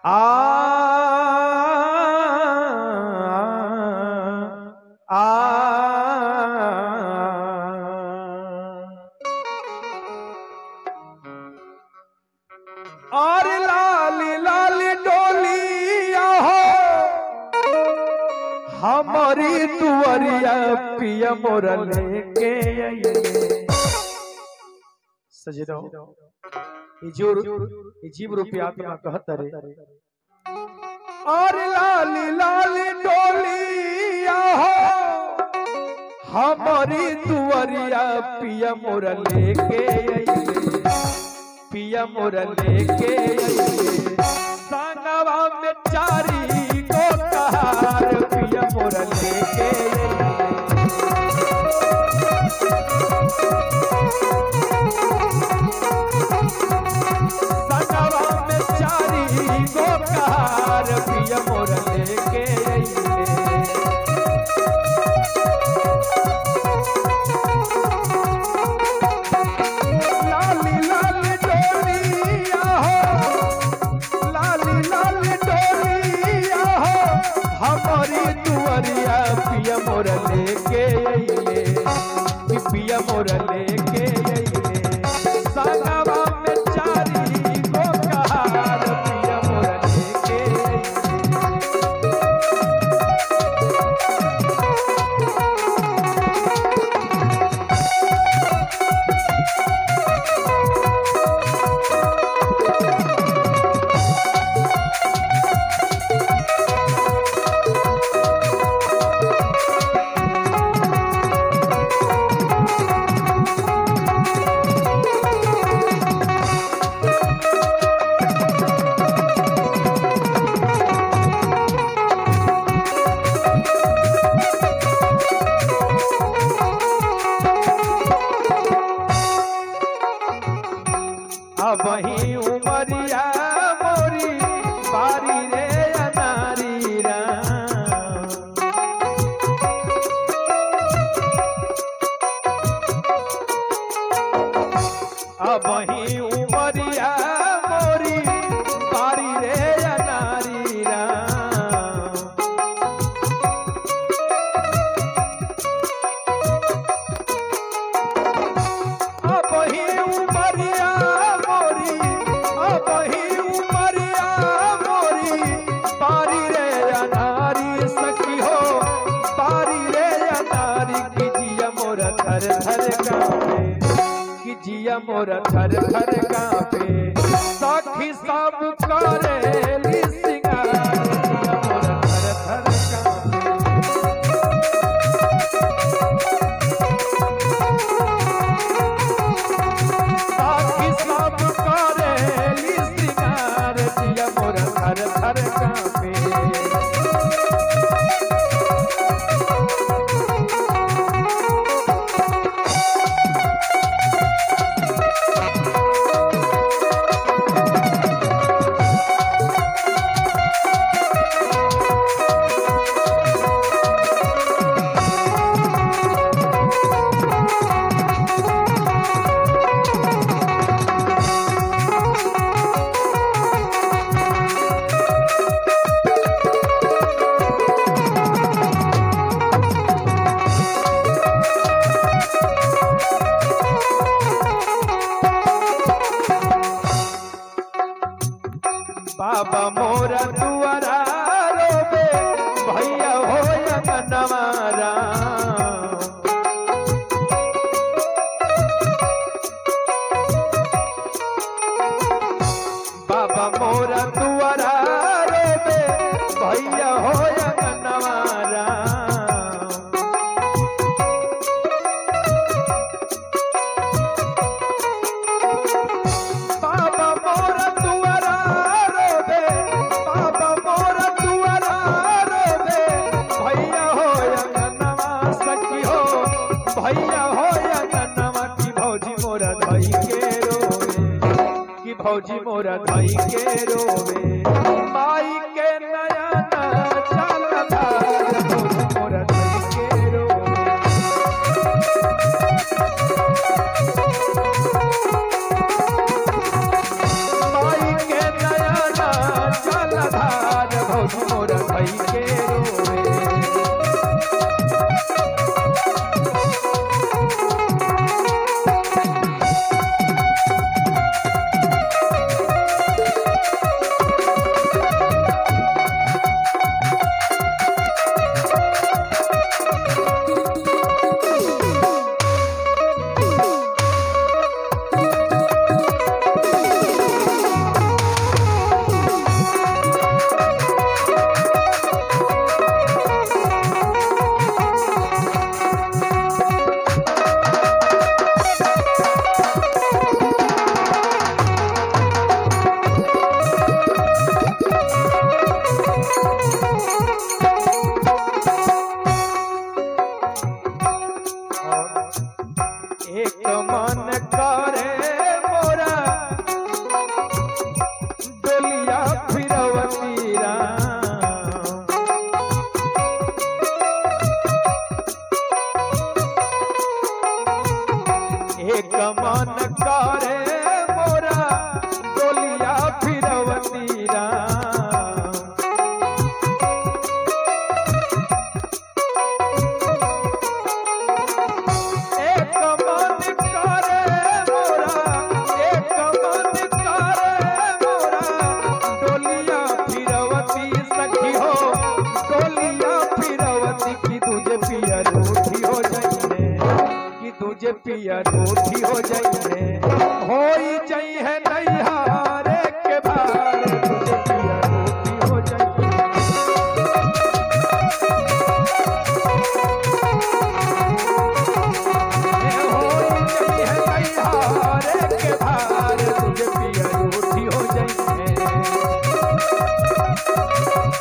आ आ और लाली लाली डोलिया हो हमारी दुआरिया पिया मोरा लेके आइए सजदो ई जो ई जीव रूपी आत्मा कहत रे और लाली लाली डोलिया हो हमारी दुआरिया पिया मोरा लेके आइए पिया मोरा लेके आइए संगवा में चारी को कहार पिया मोरा लेके आइए संगवा में चारी को कहार पिया मोरा लेके आइए लाली लाली डोलिया हो लाली लाली डोलिया हो हमारी दुआरिया पिया मोर लेके अइले कि पिया मोर लेके अइले संगवा में चारी को कहार पिया मोर लेके अइले अब ही उमरिया मोरी बारी रे अनारी राम। अब ही उमरिया मोरी बारी रे अनारी राम। अब ही उमरिया मोरी अब ही उमरिया मोरी पारी रे अनारी सखी हो पारी रे अनारी की जिया मोर थर थर कांपे की जिया मोर थर थर कांपे सखी सब करे सिंगार जिया मोर थर थर कांपे साथी सब करेली श्रृंगार जिया मोर थर थर कांपे बाबा मोरा दुआरा रोबे भैया हो नवारा बाबा मोरा दुआरा रोबे भैया हो नवारा बाबा मोरा दुआरा रोबे बाबा मोरा दुआरा रोबे भैया हो अंगनवा सखी हो भैया हो अंगनवा की भौजी मोरा धई के रोवे की भौजी मोरा धई के रोवे माई के नयना चलता भौजी मोरा धई के रोवे माई के नयना चलता फिरवती राम एक मन करे मोरा डोलिया फिरवती राम एक मन करे मोरा एक मन करे मोरा डोलिया फिरवती सखी हो डोलिया फिरवती की तुझे पिया रूठी हो जाइए कि तुझे पिया रूठी हो जाइए होई जाइए नैहारे के बार तुझे पिया रूठी हो जाइए के भार तुझे पिया रूठी हो जाइए